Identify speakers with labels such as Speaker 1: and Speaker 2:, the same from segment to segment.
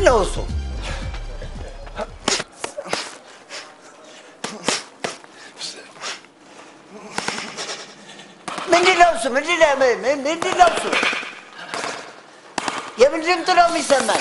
Speaker 1: ነው እሱ? ምንድን ነው እሱ? ምንድን ነው ምን- ምን- ምንድን ነው እሱ? የምን ድምፅ ነው የሚሰማኝ?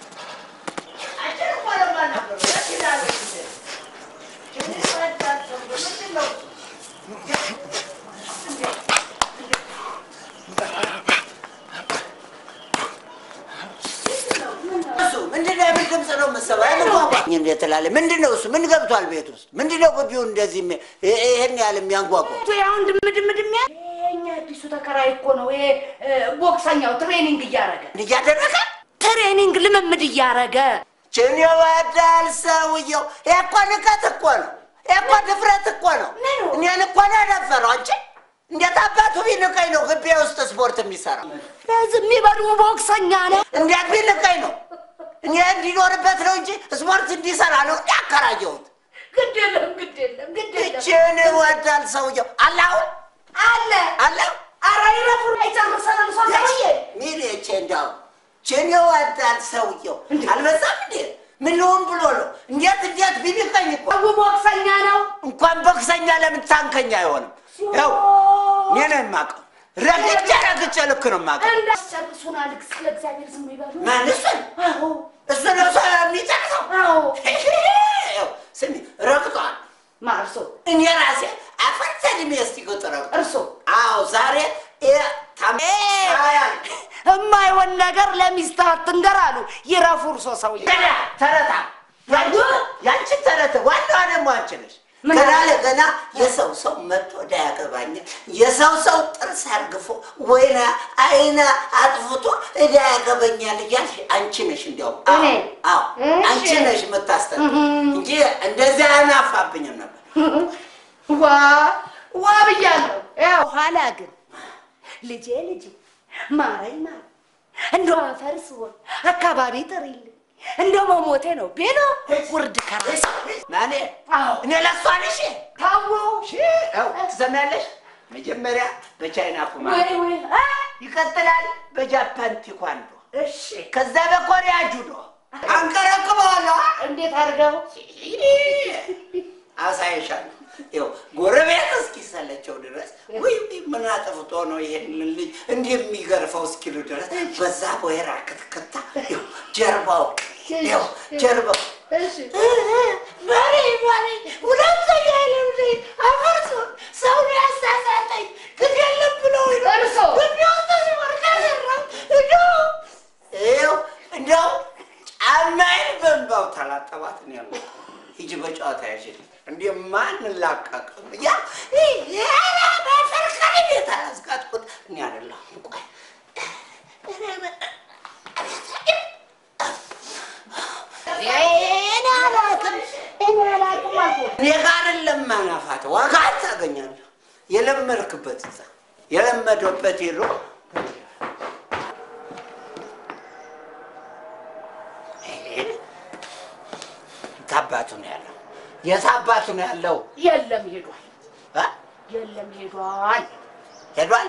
Speaker 1: እሱ ምንድን ነው? የምን ድምፅ ነው የምትሰማው? የምን ቋንቋ እንዴት ትላለህ? ምንድን ነው እሱ? ምን ገብቷል ቤት ውስጥ? ምንድን ነው ግቢውን እንደዚህ የሚ- ይ- ይሄን ያህል የሚያንጓጓው?
Speaker 2: አሁን ድምድምድም ያ የኛ አዲሱ ተከራይ እኮ ነው። ይሄ እ፣ ቦክሰኛው ትሬኒንግ እያረገ
Speaker 1: እያደረገ
Speaker 2: ትሬኒንግ ልምምድ እያረገ
Speaker 1: ችን ይወዳል ሰውየው። ይሄ እኮ ንቀት እኮ ነው። ይሄ እኮ ድፍረት እኮ ነው።
Speaker 2: ምኑ?
Speaker 1: እኔን እኮ ነው የደፈረው። አንቺ እንዴት አባቱ ቢንቀኝ ነው ግቢ ውስጥ ስፖርት የሚሰራው?
Speaker 2: ለዚህ የሚበሉ ቦክሰኛ ነው።
Speaker 1: እንዴት ቢንቀኝ ነው? እኔ እንዲኖርበት ነው እንጂ ስፖርት እንዲሰራ ነው እንዲ አከራየሁት።
Speaker 2: ግድ የለም ግድ የለም ግድ የለም
Speaker 1: ችን ይወዳል ሰውየው። አላሁ
Speaker 2: አለ
Speaker 1: አላሁ
Speaker 2: አረ ይረፉ አይጨርሰንም ሰውዬ
Speaker 1: ሚል ቼ እንዳው ችን ይወዳል ሰውየው። አልበዛም እንዴ? ምን ልሆን ብሎ ነው? እንዴት እንዴት ቢንቀኝ እኮ
Speaker 2: ሰው ቦክሰኛ ነው።
Speaker 1: እንኳን ቦክሰኛ ለምን ታንከኛ አይሆንም? ያው እኔ ነው የማውቀው። ረግጬ ረግጬ ልክ ነው የማውቀው።
Speaker 2: እንዳስጨርሱን አልክ ስለ እግዚአብሔር ዝም ይበሉ።
Speaker 1: ማን እሱን
Speaker 2: አዎ
Speaker 1: እሱ ነው ሰው የሚጨርሰው።
Speaker 2: አዎ
Speaker 1: ያው ስሚ ረግጧል።
Speaker 2: ማርሶ
Speaker 1: እኔ ራሴ አፈር ሰድሜ እስቲ ቁጥር
Speaker 2: እርሶ
Speaker 1: አዎ ዛሬ ይ- ታም- አያል
Speaker 2: የማይሆን ነገር ለሚስትህ አትንገር አሉ። ይረፉ እርሶ ሰውዬ።
Speaker 1: ገና ተረታ ያንቺ ያንቺ ተረት ዋናዋ ደግሞ አንቺ ነሽ።
Speaker 2: ምን
Speaker 1: ገና
Speaker 2: አለ?
Speaker 1: ለገና የሰው ሰው መጥቶ እንዳያገባኛል የሰው ሰው ጥርስ አርግፎ ወይና አይና አጥፍቶ እዳ ያገበኛል እያልሽ አንቺ ነሽ እንዲያውም አዎ፣
Speaker 2: እኔ?
Speaker 1: አዎ
Speaker 2: እሺ።
Speaker 1: አንቺ ነሽ የምታስጠ እንጂ እንደዚህ አናፋብኝም ነበር።
Speaker 2: ዋ ዋ ብያለሁ። ያው ኋላ ግን ልጄ ልጄ ማረኝ ማረኝ እንደው አፈር ስሆን አካባቢ ጥሪልኝ እንደው መሞቴ ነው ቤሎ ውርድ ከራስ
Speaker 1: ማኔ
Speaker 2: አዎ
Speaker 1: እኔ ለሷ ነሽ
Speaker 2: ታዎ
Speaker 1: ያው ትሰሚያለሽ። መጀመሪያ በቻይና ኩማ
Speaker 2: ወይ ወይ አ፣
Speaker 1: ይቀጥላል በጃፓን ቲኳንዶ
Speaker 2: እሺ
Speaker 1: ከዛ በኮሪያ ጁዶ አንቀረቅበዋለሁ።
Speaker 2: እንዴት አድርገው
Speaker 1: አሳይሻለሁ። ይኸው ጎረቤት እስኪሰለቸው ድረስ ወይ ምን አጥፍቶ ነው ይሄን ልጅ እንዲህ የሚገርፈው እስኪሉ ድረስ በዛ ወይራ ክትክታ ይኸው ጀርባው ይኸው ጀርባው
Speaker 2: እሺ
Speaker 1: በሬ በሬ ሁለተኛ ልምድ አፈርሶ ሰው ያሳሳተኝ ግን የለም ብለው
Speaker 2: እርሶ?
Speaker 1: ይኸው እንደው ጫማዬን በእንባው ተላጠባት ነው ያለው። ሂጂ በጨዋታ ያሽል እንዲህ ማን ላቀቅም ያ በፈርካሪ ቤት አያስቃጥቁት እኔ አይደለሁም። ቆይ
Speaker 2: እኔ አላውቅም እኔ አላውቅም አልኩህ።
Speaker 1: እኔ ጋር አይደለም ማናፋት ዋጋ ታገኛለህ። የለመድክበት እዛ የለመደበት ሄዶ ታባቱ ነው ያለው። የት አባቱ ነው ያለው?
Speaker 2: የለም ሄዷል
Speaker 1: እ?
Speaker 2: የለም ሄዷል
Speaker 1: ሄዷል።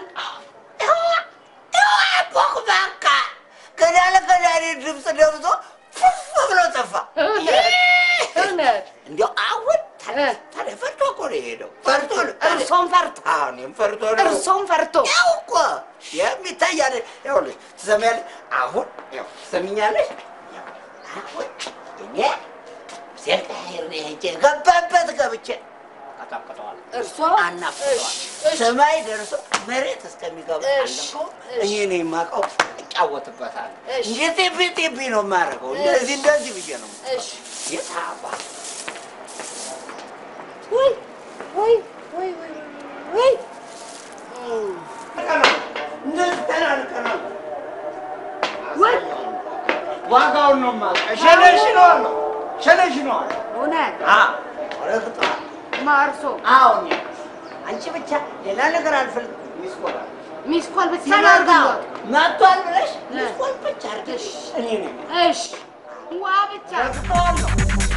Speaker 1: ቦክ በቃ ገና ለገና እኔ ድምፅ ደብዞ ፉፍ ብሎ ጠፋ።
Speaker 2: እውነት
Speaker 1: እንዲያው አሁን ታዲያ ታዲያ ፈርቶ እኮ ነው የሄደው። ፈርቶ ነው ታዲያ።
Speaker 2: እርሶም ፈርቶ
Speaker 1: አዎ፣ እኔም ፈርቶ ነው።
Speaker 2: እርሶም ፈርቶ
Speaker 1: ያው እኮ የሚታይ አይደል? ይኸውልሽ ትሰሚያለሽ? አሁን ያው ትሰሚኛለሽ? ያው አሁን እኔ ሴት ሄር ሄጄ ገባበት ገብቼ ቀጠቅጠዋል፣
Speaker 2: እርሶ
Speaker 1: አናፍጠዋል።
Speaker 2: እሺ፣
Speaker 1: ሰማይ ደርሶ መሬት እስከሚገባ
Speaker 2: እሺ፣
Speaker 1: አለፈው።
Speaker 2: እሺ።
Speaker 1: እኔ ነው የማውቀው፣ እጫወትበታለሁ።
Speaker 2: እሺ።
Speaker 1: እንደ ጤቤ ጤቤ ነው የማደርገው። እንደዚህ እንደዚህ ብዬ ነው
Speaker 2: እሺ
Speaker 1: የታባ
Speaker 2: ወይ ወይ ወይ ወይ ወይ ወይ
Speaker 3: ዋጋውን ነው የማውቀው። ሸነሽነዋለሁ ሸነሽነዋለሁ።
Speaker 2: እውነት
Speaker 1: ረግጠዋል።
Speaker 2: ማርሶ
Speaker 1: አሁን አንቺ ብቻ ሌላ ነገር አልፈልግም። ሚስኮላ
Speaker 2: ሚስኮል ብቻ
Speaker 1: ሲመጣ
Speaker 2: ላድርግልዎት?
Speaker 1: መጥቷል ብለሽ ሚስኮል ብቻ አድርገሽ እኔ ነኝ
Speaker 2: እሺ ዋ ብቻ
Speaker 1: ረግጠዋለሁ።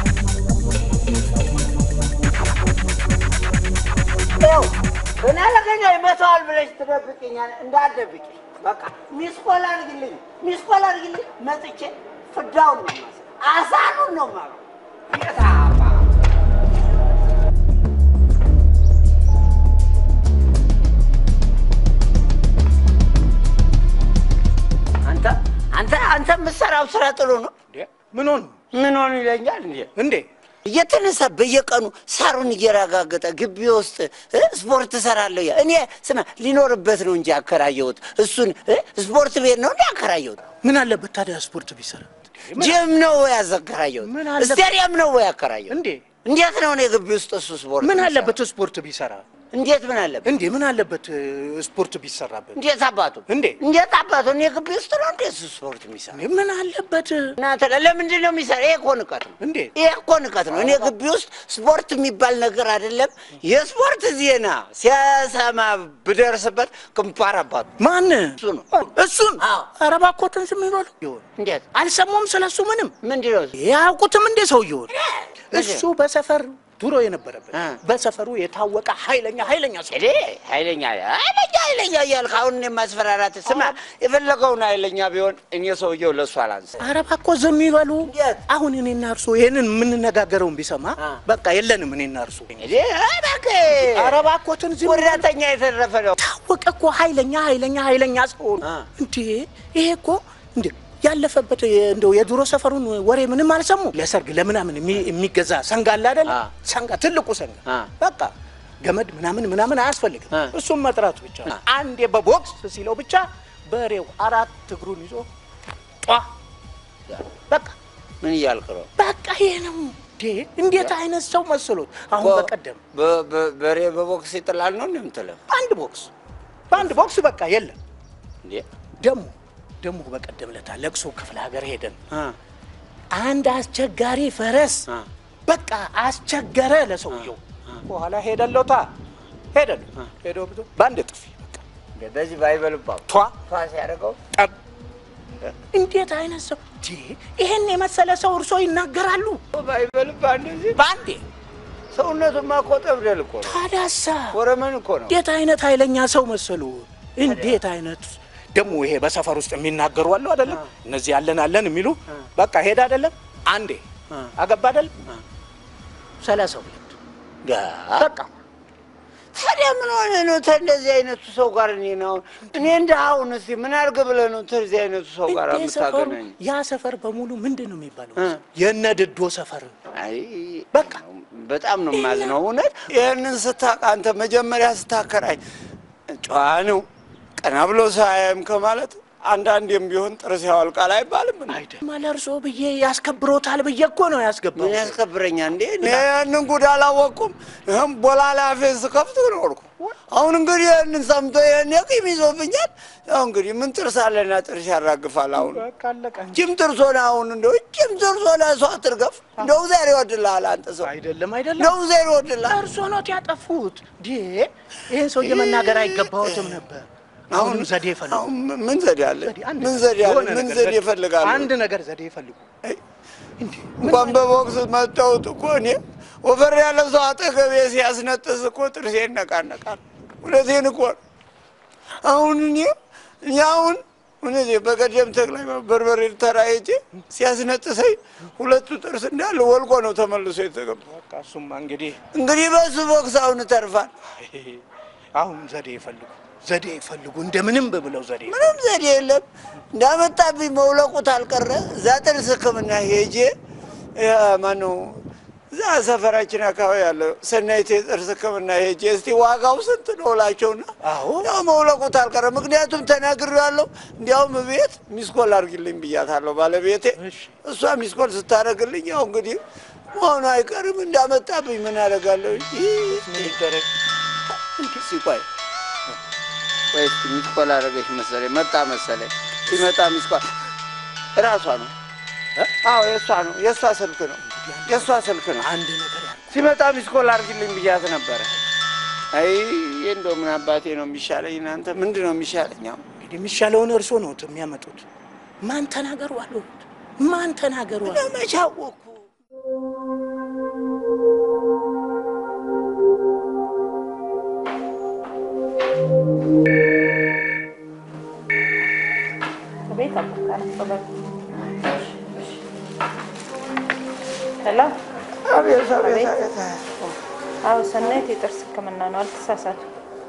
Speaker 1: ይኸው ገና ለገና ይመታዋል ብለሽ ትደብቅኛል። እንዳትደብቂ በቃ ሚስኮል አድርግልኝ፣ ሚስኮል አድርግልኝ። መጥቼ ፍዳውን ነው የማሳየው። አሳኑን ነው የማለው። የት አባ አንተ አንተ አንተ የምትሰራው ስራ ጥሩ ነው።
Speaker 3: ምን ሆኑ
Speaker 1: ምን ሆኑ ይለኛል እንዴ?
Speaker 3: እንዴ?
Speaker 1: እየተነሳ በየቀኑ ሳሩን እየረጋገጠ ግቢ ውስጥ እ ስፖርት እሰራለሁ። ያ እኔ ስማ ሊኖርበት ነው እንጂ ያከራየሁት እሱን እ ስፖርት ቤት ነው እንጂ ያከራየሁት።
Speaker 3: ምን አለበት ታዲያ ስፖርት ቢሰራ?
Speaker 1: ጅም ነው ወይ ያዘከራየሁት?
Speaker 3: ምን አለበት?
Speaker 1: ስቴዲየም ነው ወይ ያከራየሁት?
Speaker 3: እንዴ
Speaker 1: እንዴት ነው እኔ ግቢ ውስጥ እሱ ስፖርት
Speaker 3: ምን
Speaker 1: የሚሰራው?
Speaker 3: አለበት ስፖርት ቢሰራ?
Speaker 1: እንዴት ምን አለበት?
Speaker 3: እንዴ ምን አለበት እ፣ ስፖርት ቢሰራበት?
Speaker 1: እንዴት አባቱ
Speaker 3: እንዴ?
Speaker 1: እንዴት አባቱ እኔ ግቢ ውስጥ ነው እንዴት እሱ ስፖርት የሚሰራ?
Speaker 3: እንዴ ምን አለበት?
Speaker 1: እናንተ ለምንድን ነው የሚሰራ? ይሄ እኮ ንቀት ነው።
Speaker 3: እንዴ
Speaker 1: ይሄ እኮ ንቀት ነው። እኔ ግቢ ውስጥ ስፖርት የሚባል ነገር አይደለም። የስፖርት ዜና ሲያሰማ ብደርስበት ግንባር አባቱ
Speaker 3: ማን
Speaker 1: እሱ ነው።
Speaker 3: እሱን
Speaker 1: አዎ።
Speaker 3: ኧረ እባክዎትን ዝም ይበሉ። ይሆን
Speaker 1: እንዴት
Speaker 3: አልሰሙም ስለሱ ምንም
Speaker 1: ምንድን ነው እሱ?
Speaker 3: ያውቁትም እንዴ ሰውየውን?
Speaker 1: ምንድን
Speaker 3: እሱ በሰፈር ድሮ የነበረበት
Speaker 1: እ።
Speaker 3: በሰፈሩ የታወቀ ኃይለኛ ኃይለኛ ሰው
Speaker 1: እኔ ኃይለኛ ኃይለኛ ኃይለኛ እያልክ አሁን እኔ ማስፈራራት ስማ፣ የፈለገውን ኃይለኛ ቢሆን እኔ ሰውየው ለእሱ አላንስ
Speaker 3: ኧረ እባክዎ ዝም ይበሉ።
Speaker 1: እንዴት?
Speaker 3: አሁን እኔና እርሶ ይሄንን የምንነጋገረውን ቢሰማ
Speaker 1: አ።
Speaker 3: በቃ የለንም እኔና እርሶ።
Speaker 1: እኔ እባክህ
Speaker 3: ኧረ እባክዎትን ዝም ይበሉ።
Speaker 1: ወዳተኛ የተረፈ ነው።
Speaker 3: ታወቀ እኮ ኃይለኛ ኃይለኛ ኃይለኛ ሰው ነው።
Speaker 1: አ።
Speaker 3: እንዴ ይሄ እኮ እንዴ ያለፈበት የ- እንደው የድሮ ሰፈሩን ወሬ ምንም አልሰሙ። ለሰርግ ለምናምን የሚ- የሚገዛ ሰንጋ አለ አይደለ?
Speaker 1: አ።
Speaker 3: ሰንጋ ትልቁ ሰንጋ
Speaker 1: አ።
Speaker 3: በቃ ገመድ ምናምን ምናምን አያስፈልግም።
Speaker 1: አ።
Speaker 3: እሱም መጥራቱ ብቻ ነው። አንዴ በቦክስ ሲለው ብቻ በሬው አራት እግሩን ይዞ ጧ በቃ
Speaker 1: ምን እያልክ ነው?
Speaker 3: በቃ ይሄ ነው። እንዴ እንዴት አይነት ሰው መስሎት አሁን በቀደም
Speaker 1: በ- በ- በሬ በቦክስ ይጥላል ነው እንዴ የምትለው?
Speaker 3: በአንድ ቦክስ በአንድ ቦክስ በቃ የለም
Speaker 1: እንዴ
Speaker 3: ደሞ ደሞ በቀደም ለታ ለቅሶ ክፍለ ሀገር ሄደን
Speaker 1: አ
Speaker 3: አንድ አስቸጋሪ ፈረስ
Speaker 1: አ
Speaker 3: በቃ አስቸገረ ለሰውየው። በኋላ ሄደለታ ሄደሉ ሄዶ ብቶ በአንድ ጥፊ በቃ
Speaker 1: እንዴ በዚህ ባይበልባው
Speaker 3: ቷ
Speaker 1: ቷ ሲያደርገው
Speaker 3: ጠብ። እንዴት አይነት ሰው ዲ ይሄን የመሰለ ሰው እርሶ ይናገራሉ?
Speaker 1: ባይበልባ እንደዚህ
Speaker 3: በአንዴ
Speaker 1: ሰውነቱማ እኮ ጠብደል እኮ ነው።
Speaker 3: ታዳሳ
Speaker 1: ወረመን እኮ ነው።
Speaker 3: እንዴት አይነት ኃይለኛ ሰው መሰሉ? እንዴት አይነት ደግሞ ይሄ በሰፈር ውስጥ የሚናገሩ አሉ አይደለም? እነዚህ አለን አለን የሚሉ በቃ ሄድ አይደለም አንዴ አገባ አይደለም ሰላሳ ሁለት
Speaker 1: ጋ-
Speaker 3: በቃ
Speaker 1: ታዲያ ምን ሆነ ነው እንደዚህ አይነቱ ሰው ጋር እኔ ነው እኔ እንደ አሁን እስኪ ምን አድርግ ብለህ ነው እንደዚህ አይነቱ ሰው ጋር
Speaker 3: እንዴ ሰፈሩ
Speaker 1: የምታገናኝ?
Speaker 3: ያ ሰፈር በሙሉ ምንድን ነው የሚባለው?
Speaker 1: እ።
Speaker 3: የነ ድዶ ሰፈር
Speaker 1: አይ
Speaker 3: በቃ
Speaker 1: በጣም ነው የማዝነው እውነት። ይህንን ስታውቅ አንተ መጀመሪያ ስታከራይ ጨዋ ነው ቀና ብሎ ሳያይም ከማለት አንዳንዴም ቢሆን ጥርስ ያወልቃል አይባልም እንዴ?
Speaker 3: አይደለም ለእርሶ ብዬ ያስከብሮታል ብዬ እኮ ነው ያስገባው።
Speaker 1: ምን ያስከብረኛል እንዴ? እኔ ያንን ጉድ አላወቅኩም። ይህም ቦላላ ፌስ ከፍት ኖርኩ። አሁን እንግዲህ ይህንን ሰምቶ ይህን ቂም ይዞብኛል። ያው እንግዲህ ምን ጥርስ አለና ጥርስ ያራግፋል። አሁን
Speaker 3: በቃ አለቀ እንጂ።
Speaker 1: ጅም ጥርስ ሆነ። አሁን እንደው ጅም ጥርስ ሆነ ሰው አትርገፍ። እንደው እግዚአብሔር ይወድልሃል አንተ ሰው፣
Speaker 3: አይደለም አይደለም
Speaker 1: እንደው እግዚአብሔር ይወድልሃል።
Speaker 3: እርሶ ኖት ያጠፉት። ዲ ይህን ሰውዬ መናገር አይገባዎትም ነበር። አሁንም ዘዴ ይፈልጉ።
Speaker 1: አሁን ምን ዘዴ አለ?
Speaker 3: ዘዴ፣ አንድ
Speaker 1: ምን
Speaker 3: ነገር፣
Speaker 1: ዘዴ አለ?
Speaker 3: የሆነ
Speaker 1: ምን
Speaker 3: ነገር
Speaker 1: ዘዴ ይፈልጋሉ?
Speaker 3: አንድ ነገር ዘዴ ይፈልጉ።
Speaker 1: አይ፣
Speaker 3: እንዴ
Speaker 1: እንኳን በቦክስ መታወት እኮ እኔ ወፈር ያለ ሰው አጠገቤ ሲያስነጥስ እኮ ጥርሴ ይነቃነቃል። እውነቴን እኮ ነው። አሁን እኔ እኔ አሁን እውነቴ በቀደም ተክላይ በርበሬ ተራ ሄጄ ሲያስነጥሰኝ ሁለቱ ጥርስ እንዳለ ወልቆ ነው ተመልሶ የተገባ።
Speaker 3: በቃ እሱማ እንግዲህ
Speaker 1: እንግዲህ በሱ ቦክስ አሁን ተርፋል።
Speaker 3: አሁን ዘዴ ይፈልጉ፣ ዘዴ ይፈልጉ፣ እንደምንም ብለው ዘዴ
Speaker 1: ምንም ዘዴ የለም። እንዳመጣብኝ መውለቁት አልቀረ እዛ ጥርስ ሕክምና ሄጄ ማነው እዛ ሰፈራችን አካባቢ ያለው ሰናይት የጥርስ ሕክምና ሄጄ እስቲ ዋጋው ስንት ነው እላቸውና
Speaker 3: አዎ
Speaker 1: ያው መውለቁት አልቀረ። ምክንያቱም ተናግሬያለሁ። እንዲያውም ቤት ሚስኮል አድርጊልኝ ብያታለሁ ባለቤቴ።
Speaker 3: እሺ።
Speaker 1: እሷ ሚስኮል ስታደርግልኝ ያው እንግዲህ መሆኑ አይቀርም። እንዳመጣብኝ ምን አደርጋለሁ?
Speaker 3: ምን ይደረግ?
Speaker 1: ሲቆይ ቆይ እስኪ ሚስኮል አደረገች መሰለኝ፣ መጣ መሰለኝ። ሲመጣ ሚስኮል እራሷ ነው። አዎ የእሷ ነው፣ የእሷ ስልክ ነው፣ የእሷ ስልክ ነው።
Speaker 3: አንድ ነገር ያለ
Speaker 1: ሲመጣ ሚስኮል አድርጊልኝ ብያት ነበረ። አይ እንደው ምን አባቴ ነው የሚሻለኝ? እናንተ ምንድን ነው የሚሻለኝ? አሁን
Speaker 3: እንግዲህ የሚሻለውን እርሶ ነው የሚያመጡት። ማን ተናገሩ አሉት? ማን ተናገሩ አሉት?
Speaker 1: ለመቼ አወኩ?
Speaker 4: ሄሎ።
Speaker 1: አቤት አቤት አቤት።
Speaker 4: አዎ ሰናይት የጥርስ ሕክምና ነው፣ አልተሳሳቱ።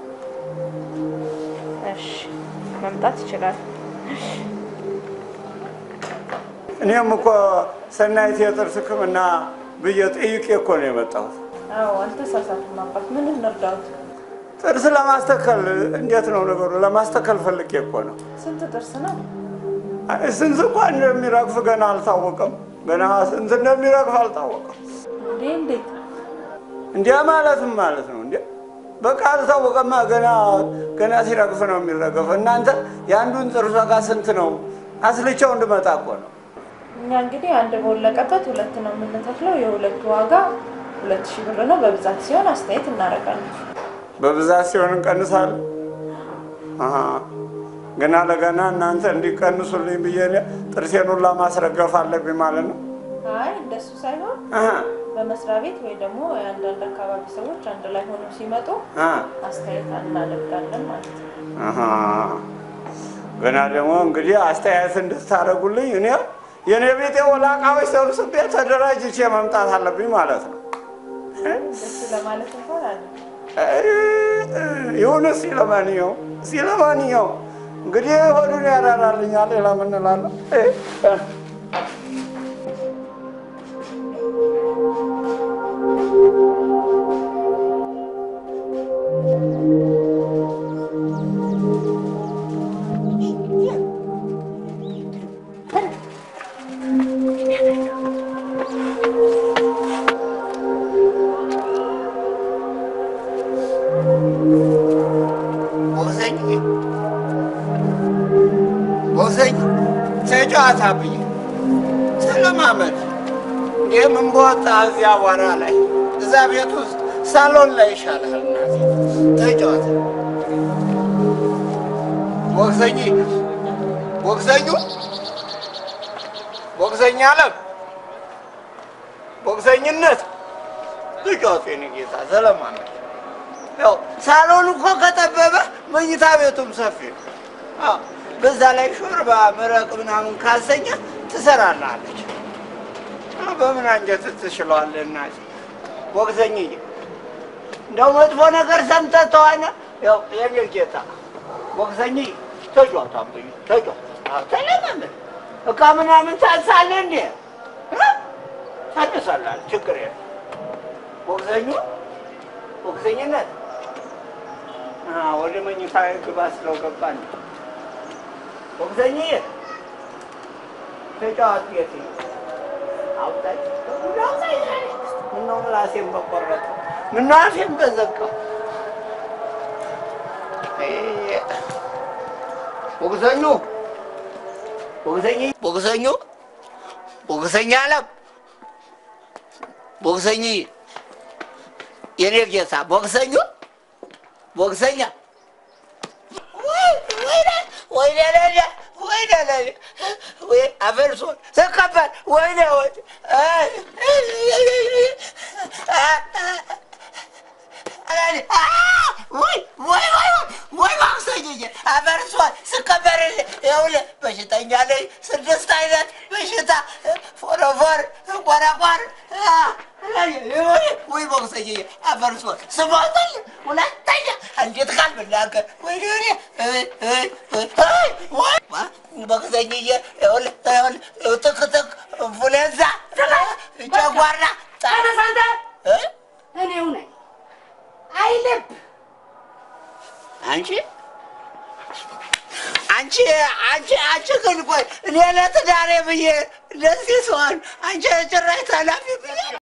Speaker 4: እሺ መምጣት ይችላል።
Speaker 5: እኔም እኮ ሰናይት የጥርስ ሕክምና ብዬ ጠይቄ እኮ ነው የመጣሁት።
Speaker 4: አዎ አልተሳሳቱም። አባት ምን እንርዳዎት?
Speaker 5: ጥርስ ለማስተከል እንዴት ነው ነገሩ? ለማስተከል ፈልጌ እኮ ነው።
Speaker 4: ስንት ጥርስ ነው?
Speaker 5: አይ፣ ስንት እንኳ እንደሚረግፍ ገና አልታወቀም። ገና ስንት እንደሚረግፍ አልታወቀም።
Speaker 4: እንዴ እንዴት?
Speaker 5: እንዲያ ማለትም ማለት ነው እንዴ በቃ አልታወቀማ። ገና ገና ሲረግፍ ነው የሚረገፍ። እናንተ የአንዱን ጥርስ ዋጋ ስንት ነው? አስልቼው እንድመጣ እኮ ነው።
Speaker 4: እኛ እንግዲህ አንድ በወለቀበት ሁለት ነው የምንተክለው። የሁለቱ ዋጋ ሁለት ሺህ ብር ነው። በብዛት ሲሆን አስተያየት እናደርጋለን።
Speaker 5: በብዛት ሲሆን እንቀንሳለን። አሀ፣ ገና ለገና እናንተ እንዲቀንሱልኝ ብዬ እኔ ጥርሴን ሁላ ማስረገፍ አለብኝ ማለት ነው።
Speaker 4: አይ እንደሱ ሳይሆን
Speaker 5: አሀ፣
Speaker 4: በመስሪያ ቤት ወይ ደግሞ የአንዳንድ አካባቢ ሰዎች አንድ ላይ ሆነው ሲመጡ
Speaker 5: አ፣
Speaker 4: አስተያየት እናደርጋለን ማለት ነው።
Speaker 5: አሀ። ገና ደግሞ እንግዲህ አስተያየት እንድታደርጉልኝ እኔ የእኔ ቤቴ ወላቃዎች ሰብስቤ ተደራጅቼ መምጣት አለብኝ ማለት ነው።
Speaker 4: እንደሱ ለማለት እንኳን አለ
Speaker 5: ይሁን እስኪ ለማንኛውም እስኪ ለማንኛውም እንግዲህ ሆዱን ያራራልኛል። ሌላ ምን እላለሁ? እ፣ እ።
Speaker 1: ቦዘኝ ቦዘኝ ተጫዋታ ብዬ ስለማመድ እንዲህ ምን በወጣ እዚያ አቧራ ላይ እዛ ቤት ውስጥ ሳሎን ላይ ይሻልሃል። እናቴ ተጫዋታ ቦክሰኝ ቦክሰኙ ቦክሰኛ አለም ቦክሰኝነት ተጫዋታ የኔ ጌታ ስለማመድ ያው ሳሎን እኮ ከጠበበ መኝታ ቤቱም ሰፊ ነው። አዎ፣ በዛ ላይ ሾርባ መረቅ ምናምን ካሰኘ ትሰራላለች። አዎ፣ በምን አንጀት ትችለዋለህ? እናቴ ቦክሰኝዬ፣ እንደው መጥፎ ነገር ሰምተህ ተዋነ። ያው የኔ ጌታ ቦክሰኝዬ፣ ተጫወት አምብኝ ተጫወት። አዎ፣ ተለማመድ። እቃ ምናምን ታንሳለህ እንዴ? እ? ታንሳለህ፣ ችግር የለም። ቦክሰኙ ቦክሰኝነት አዎ፣ ወደ መኝታ ግባ ስለው ገባን። ቦክሰኝዬ ተጫዋት ጌቴ አውጣኝ አውጣኝ። ምነው ምላሴን በቆረጠ ምነው አፌን በዘጋው። ቦክሰኙ ቦክሰኝ ቦክሰኙ ቦክሰኛ አለም ቦክሰኝ የኔ ጌታ ቦክሰኙ ቦክሰኛ ወይኔ ለኔ ወይኔ ለኔ ወይ አፈርሶን ተቀበል ወይኔ ወይ ወይ ወይ ወይ ወይ ማክሰኝዬ አፈርሷል ስቀበርልህ ይኸውልህ በሽተኛ ላይ ስድስት አይነት በሽታ ፎረፎር ቆረቆር ወይ ቦክሰኝዬ አፈርሷል ስሞትል ሁለተኛ እንዴት ቃል ብናገር ወይ ቦክሰኝዬ ይኸውልህ ይኸውልህ ትክትክ ኢንፍሉዌንዛ ጨጓራ
Speaker 2: ተነስ አንተ።
Speaker 1: እ?
Speaker 2: እኔው ነኝ አይልብ
Speaker 1: አንቺ አንቺ አንቺ አንቺ ግን ቆይ እኔ ለትዳሬ ብዬ እንደዚህ ስሆን አንቺ ጭራሽ ተላፊ ብዬ